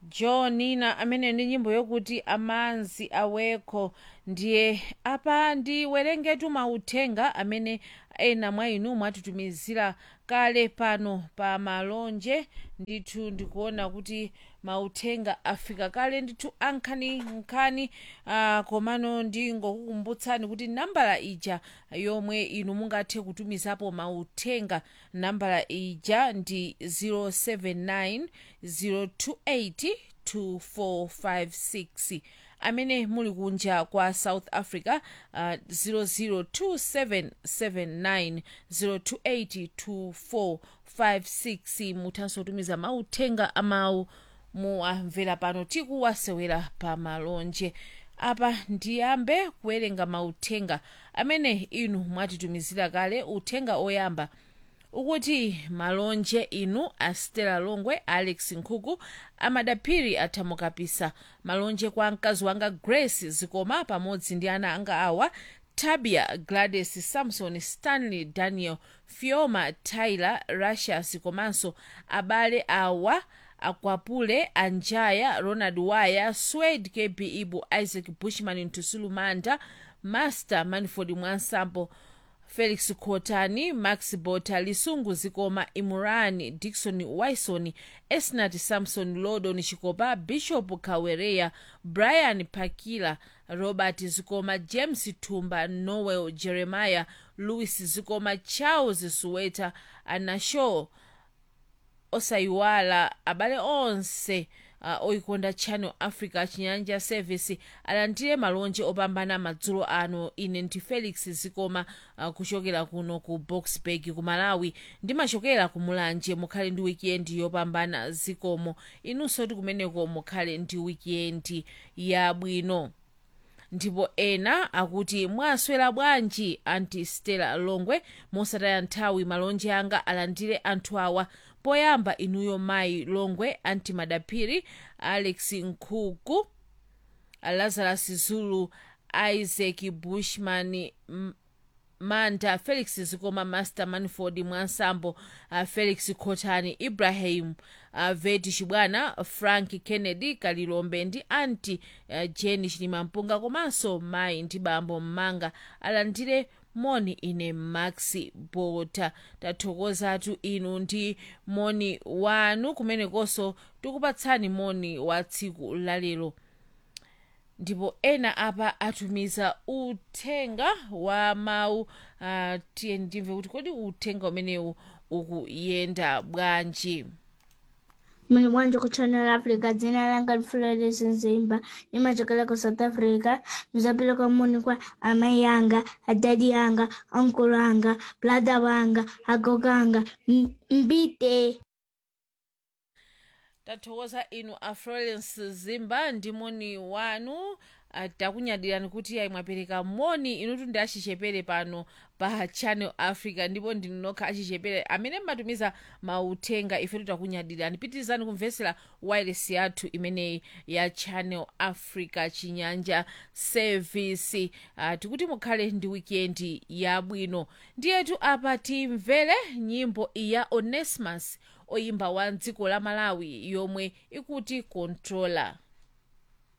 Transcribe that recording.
john nina amene ndi nyimbo yokuti amanzi awekho ndiye apa ndiwerengetu mauthenga amene ena mwa inu mwatitumizira kale pano pa malonje ndithu ndikuona kuti mauthenga afika kale ndithu ankhaninkhani uh, komano ndingokukumbutsani kuti nambala ija yomwe inu mungathe kutumizapo mauthenga nambala ija ndi 079 028 2456 amene muli kunja kwa south africa uh, 0027790282456 muthanso kutumiza mauthenga amawu muwamvera pano tikuwasewera pa malonje apa ndiyambe kuwerenga mauthenga amene inu mwatitumizira kale uthenga oyamba ukuti malonje inu a stella longwe alex nkhuku amadaphiri athamukapisa malonje kwa mkazi wanga grace zikoma pamodzi ndi ana anga awa tabia gladys samson stanley daniel fioma tyler russias komanso abale awa akwapule anjaya ronald waya swed kb ibu isaac bushman ntusulumanda master manford mwansambo felix khotani max bota lisungu zikoma imurani dikson wison esnat samson lodon chikopa bishop kawereya brian pakila robert zikoma james tumba noel jeremiah louis zikoma charles suweta anasho osayiwala abale onse uh, oyikonda channel africa chinyanja service alandire malonje opambana madzulo ano ine ndi felix zikoma uh, kuchokera kuno ku boxburg ku malawi ndimachokera ku mulanje mukhale ndi wikendi yopambana zikomo inunso ti kumeneko mukhale ndi wikendi yabwino ndipo ena akuti mwaswera bwanji anti stella longwe mosataya nthawi malonje anga alandire anthu awa poyamba inuyo mayi longwe anti madaphiri alex nkhuku lazarus zulu isaac bushman M manda felix zikoma master manford mwansambo uh, felix khotani ibrahim uh, veti chibwana frank kennedy kalilombe ndi anti uh, jeni chilimampunga komanso mayi ndi bambo mmanga alandire moni ine maxi bota tathokozatu inu ndi moni wanu kumenekonso tikupatsani moni wa tsiku lalero ndipo ena apa atumiza uthenga wa mawu uh, tiye ndimve kuti kodi uthenga umenewu ukuyenda bwanji muli bwanji ku channel africa dzina langa lifulelesi nzimba nimachokera ku south africa ndizapeleka moni kwa amayi anga adadi anga ankulu anga brada wanga agogo anga M- mbite tathokoza inu a florence zimba ndi moni wanu ah, takunyadirani kuti ayi mwapereka moni inutu ndi achichepere pano pa channel africa ndipo ndinokha achichepere amene mmatumiza mauthenga ifetu takunyadirani pitirizani kumvetsera wireless yathu imeneyi ya channel africa chinyanja service uh, tikuti mukhale ndi wikendi yabwino ndiyetu apa timvere nyimbo ya onesmus oyimba wa dziko la malawi yomwe ikuti controller